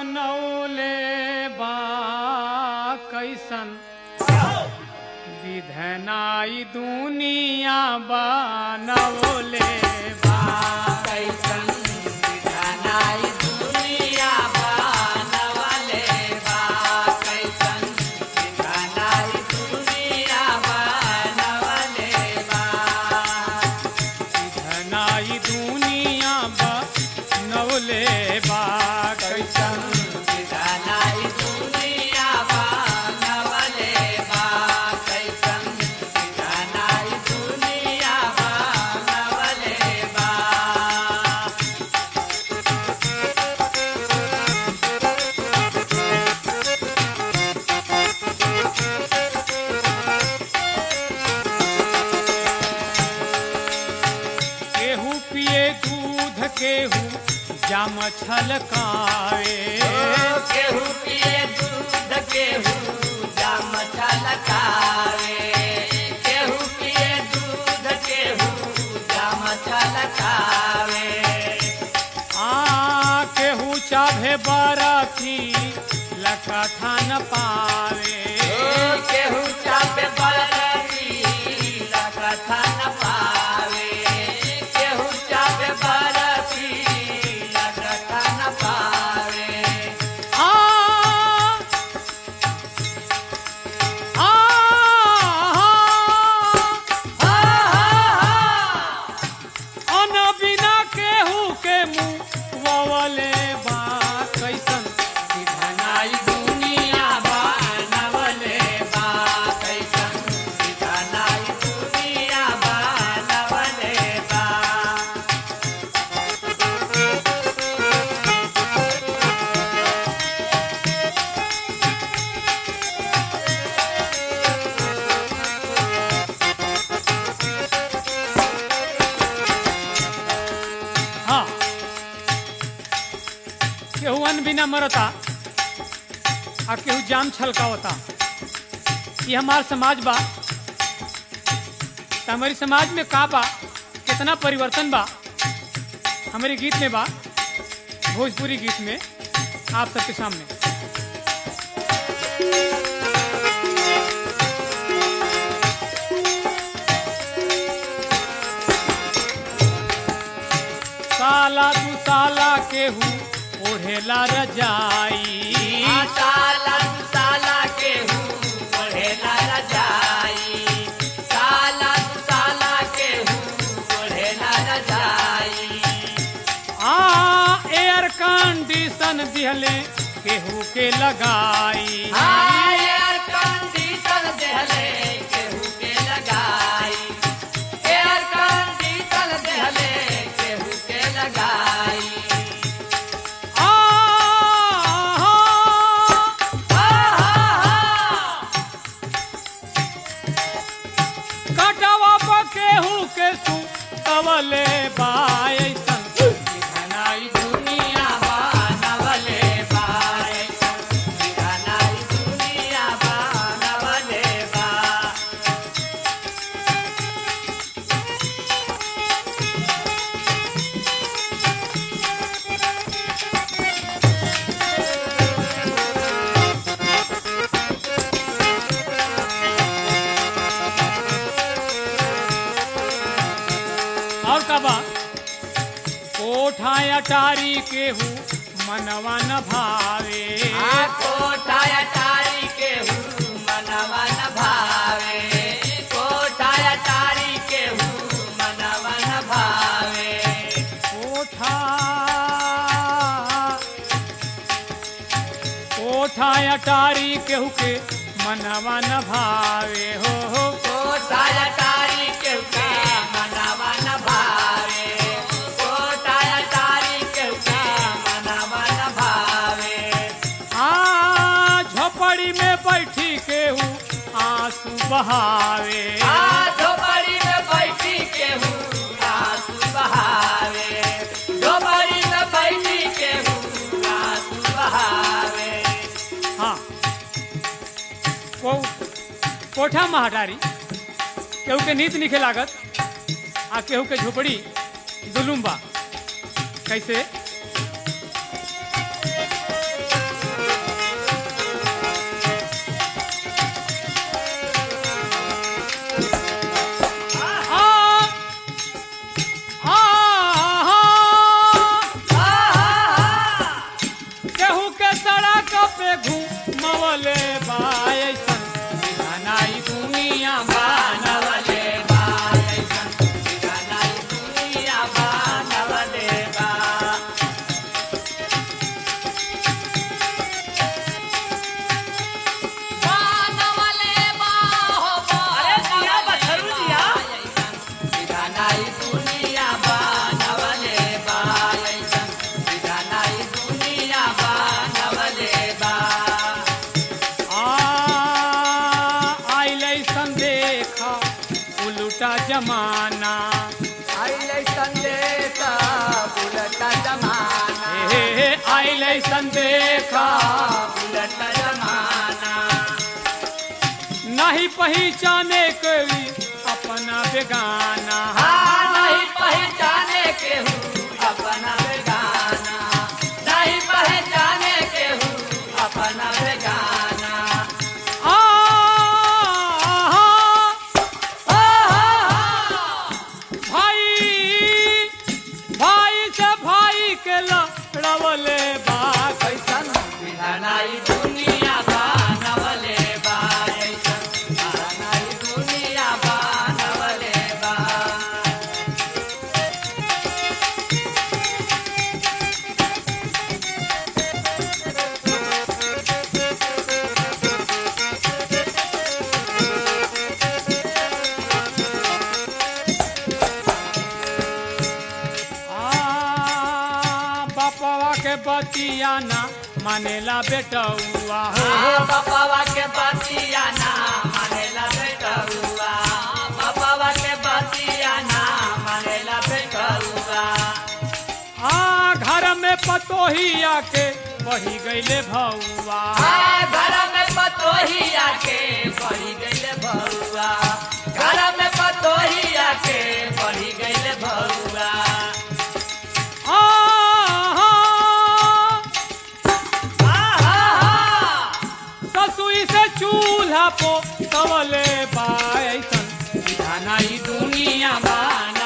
बनौले बा कैसन विधनाई दुनिया बनौले बा कैसन विधानाई दुनिया बनवले बा कैसन विधानाई दुनिया बनवले बा विधनाई दुनिया बनौले बा कैसन विधानाई दुनिया बनवले बा कैसन विधानाई दुनिया बनवले बा केहू पिए दूध केहू जाम छलकाए केहू पिए दूध केहू जाम छलकावे केहू पिए दूध केहू जाम छलकावे आ केहू चाभे बरफी लकठा न पावे केहू चापे बरफी लगथा न पावे केहू चापे बरफी लगथा न पावे आ आ हा हा हा अन बिना केहू के मुँह ववले बा कैसन विधानाई दुनिया बनवले बा कैसन विधानाई दुनिया बनवले बा हाँ केहू अन बिना मरता आ केहू जाम छलकावता ये हमार समाज बा त हमारी समाज में का बा कितना परिवर्तन बा हमारे गीत में बा भोजपुरी गीत में आप सबके सामने साला दू साला केहू ओढ़ेला रजाई साला साला केहू पढ़ेला रजाई साला साला केहू पढ़ेला रजाई आ एयर कंडीशन दिहले केहू के लगाई एयर कंडीशन देहले केहू के लगाई एयर कंडीशन देहले केहू के लगाई आ हा हा हा कटवा पर केहू के सु कवले बायसन विधानाई दुनिया बनवले बा विधानाई दुनिया बनवले बा और का बा कोठा अटारी केहू मनवा न भावे आ कोठा अटारी केहू मनवा न भावे कोठा अटारी केहू मनवा न भावे कोठा कोठा अटारी केहू के मनवा न भावे हो हो कोठा अटारी केहू के मनवा न भावे कोठा अटारी केहू के मनवा न भावे आ झोपड़ी में बैठी केहू आंसू बहावे आ झोपड़ी में बैठी केहू आंसू बहावे झोपड़ी में बैठी केहू आंसू बहावे हाँ को कोठा महाटारी केहू के नीत निखे लागत आ केहू के झोपड़ी जुलुम बा कैसे सड़क पे घूमवले बा ऐसन विधानाई दुनिया बानवले बा ऐसन बिगानाई दुनिया बानवले बा बानवले बा हो अरे दिया बछरू दिया बिगानाई दुनिया बानवले बा ऐसन बिगानाई दुनिया बानवले बा आ आइले संदेखा उलटा जमाना आइले संदेश उलट जमाना हे हे आइले संदेखा उलट जमाना नहीं पहचाने कोई अपना बेगाना हाँ नहीं पहचाने के हूँ अपना बेगाना नहीं पहचाने के हूँ अपना बेगाना आ भाई भाई से भाई के लड़वले बा कैसन बिधानाई दुनिया बानवले बा ऐसन बिधानाई दुनिया बानवले बा आ बापवा के बतिया ना मानेला बेटौआ हो बाबा के बतिया ना मानेला बेटा हुआ बाबा के बतिया ना मानेला बेटा हुआ आ घर में पतोहिया के बही गईले भौआ घर में पतोहिया के बढ़ी गईले भरुआ घर में पतोहिया के बढ़ी गईले भरुआ आ ससुई से चूल्हा पो तवले बा ऐसन विधानाई दुनिया बान